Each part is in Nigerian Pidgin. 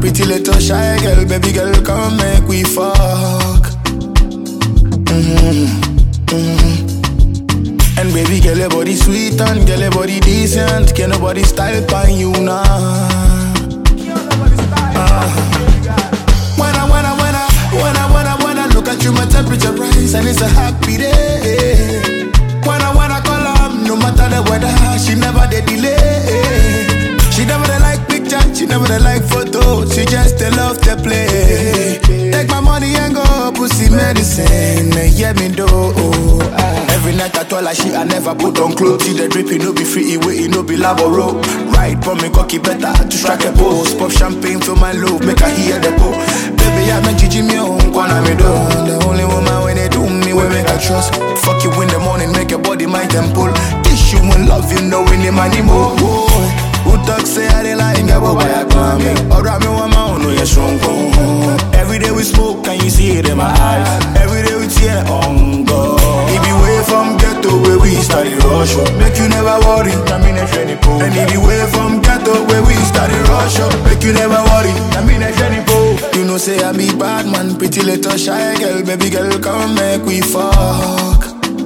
pretty little shy girl, baby girl, come make we fuck. And baby girl, your body sweet and girl, your body decent. Can nobody style pan you now? When I, when I, when I, when I, when I, when I look at you, my temperature rise and it's a happy day. When I, when I call her, no matter the weather, she never dey delay. She never dey like picture, she never dey like photo, she just dey love to play. Take my money and go pussy medicine, yeah me do. Every night I told her she I never put on clothes. See the drip, it no be free, it wait, it no be laboro. Right, but me cocky better to strike a pose. Pop champagne for my love, make her hear the po. Baby, I'm a Gigi me own, wanna me do. The only woman when they do me, we make her trust. Fuck you in the morning, make your body my temple. Kiss you and love you, know in the money more. Who talk say I dey lying, get what I come Or I me one my own, no you strong Every day we smoke, can you see it in my eyes? Every day we tear on God. It be way from ghetto where we started rush up. Make you never worry, I mean a shiny pole. And it be way from ghetto where we started rush up. Make you never worry, I mean a shiny pole. You know say I be bad man, pretty little shy girl, baby girl, come make we fuck.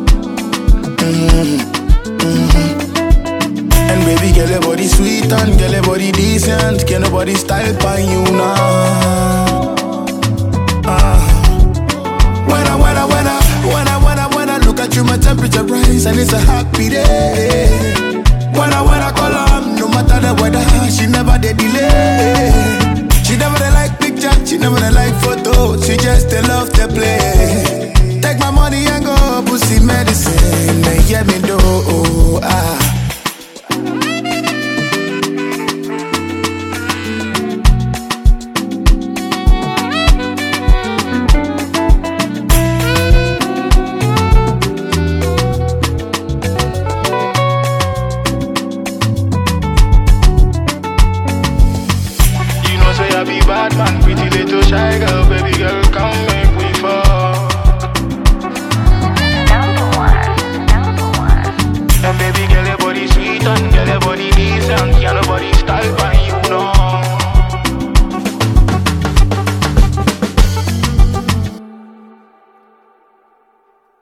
And baby girl, your body sweet and girl, your body decent. Can nobody style pan you now? Ah. When I, when I, when I, when I, when I, when I look at you, my temperature rise and it's a happy day. When I, when I call her, no matter the weather, she never dey delay. She never dey like picture, she never dey like photo, she just dey love to play. Take my money and go pussy medicine, yeah me do. Ah.